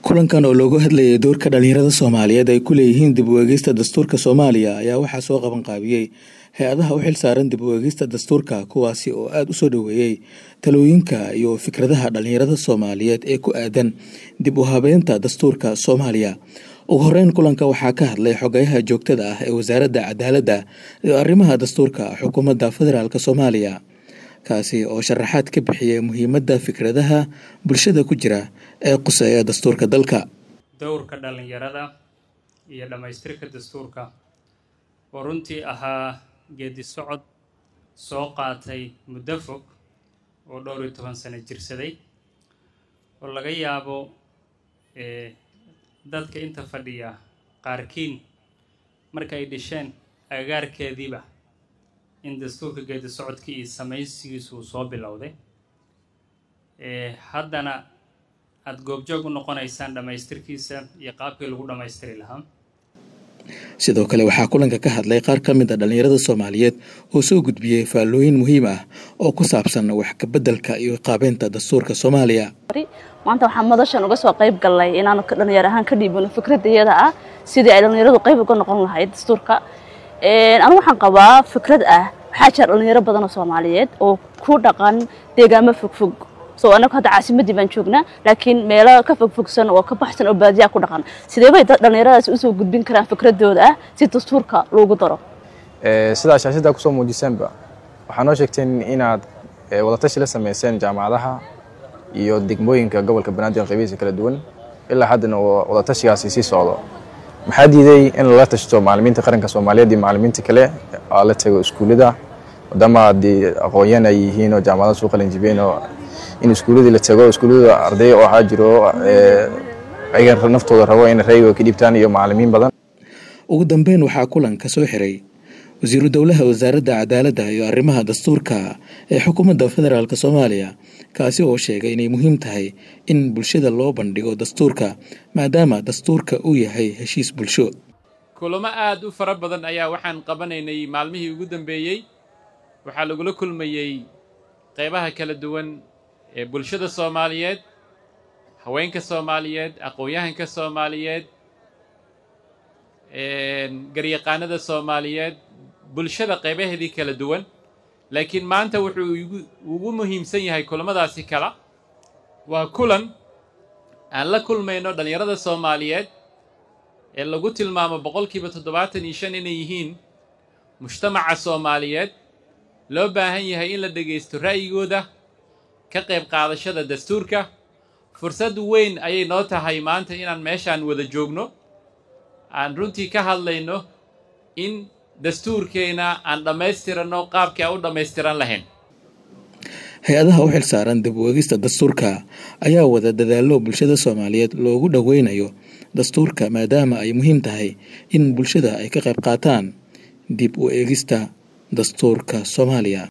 kulankan oo loogu hadlayay doorka dhalinyarada soomaaliyeed ay ku leeyihiin dib u eegista dastuurka soomaaliya ayaa waxaa soo qaban qaabiyey hay-adaha u xil saaran dib u eegista dastuurka kuwaasi oo aada u soo dhoweeyey talooyinka iyo fikradaha dhalinyarada soomaaliyeed ee ku aadan dib u habeynta dastuurka soomaaliya ugu horeyn kulanka waxaa ka hadlay xogayaha joogtada ah ee wasaaradda cadaaladda iyo arrimaha dastuurka xukuumadda federaalk soomaaliya kaasi oo sharaxaad ka bixiyay muhiimadda fikradaha bulshada ku jira ee quseeya dastuurka dalka dowrka dhallinyarada iyo dhammaystirka dastuurka oo runtii ahaa geedi socod soo qaatay muddo fog oo dhowr iyo toban sano jirsaday oo laga yaabo dadka inta fadhiya qaarkiin marka ay dhisheen agagaarkeediiba in dastuurka geedi socodkii iyo samaysigiisu uu soo bilowday haddana aada goobjoog u noqonaysaan dhammaystirkiisa iyo qaabkii lagu dhammaystiri lahaa sidoo kale waxaa kulanka ka hadlay qaar ka mid a dhalinyarada soomaaliyeed oo soo gudbiyey faallooyin muhiim ah oo ku saabsan wax kabeddelka iyo qaabeynta dastuurka soomaaliya maanta waxaan madashan uga soo qayb galnay inaanu dhalinyar ahaan ka dhiibano fikradda iyada ah sidii ay dhalinyaradu qayb uga noqon lahayd dastuurka anigu waxaan qabaa fikrad ah waxaa jira dhalinyaro badan oo soomaaliyeed oo ku dhaqan deegaamo fogfog so anagu hadda caasimadii baan joognaa laakiin meelo ka fogfogsan oo ka baxsan oo baadiyaa ku dhaqan sidee bay dhalinyaradaasi usoo gudbin karaan fikradooda ah si dastuurka loogu daro sidaa shaashadda kusoo muujiseenba waxaa noo sheegteen inaad wadatashi la sameyseen jaamacadaha iyo degmooyinka gobolka banaadir qaybihiisa kala duwan ilaa haddana wadatashigaasi sii socdo maxaa diiday in lala tashto macalimiinta qaranka soomaaliyeed iyo macalimiinta kale oo la tago iskuullada maadaama haddii aqoon-yahan ay yihiin oo jaamacadaha soo qalinjibeen oo in iskuulladii la tago iskuullada arday oo waxaa jiro ayaga naftooda rabo in rayga ka dhiibtaan iyo macalimiin badan ugu dambeyn waxaa kulanka soo xiray wasiiru dowlaha wasaaradda cadaaladda iyo arrimaha dastuurka ee xukuumadda federaalk soomaaliya kaasi oo sheegay inay muhiim tahay in bulshada loo bandhigo dastuurka maadaama dastuurka uu yahay heshiis bulsho kulamo aada u fara badan ayaa waxaan qabanaynay maalmihii ugu dambeeyey waxaa lagula kulmayey qaybaha kala duwan ee bulshada soomaaliyeed haweenka soomaaliyeed aqoon-yahanka soomaaliyeed garyaqaanada soomaaliyeed bulshada qaybaheedii kala duwan laakiin maanta wuxuu ugu muhiimsan yahay kulamadaasi kala waa kulan aan la kulmayno dhallinyarada soomaaliyeed ee lagu tilmaamo boqolkiiba toddobaatan iyo shan inay yihiin mujtamaca soomaaliyeed loo baahan yahay in la dhegaysto ra'yigooda ka qayb qaadashada dastuurka fursad weyn ayay noo tahay maanta inaan meeshaan wada joogno aan runtii ka hadlayno in dastuurkeena aan dhammaystiranno qaabkii aan u dhammaystiran lahayn hay-adaha u xil saaran dib u eegista dastuurka ayaa wada dadaallo bulshada soomaaliyeed loogu dhoweynayo dastuurka maadaama ay muhiim tahay in bulshada ay ka qayb qaataan dib u eegista dastuurka soomaaliya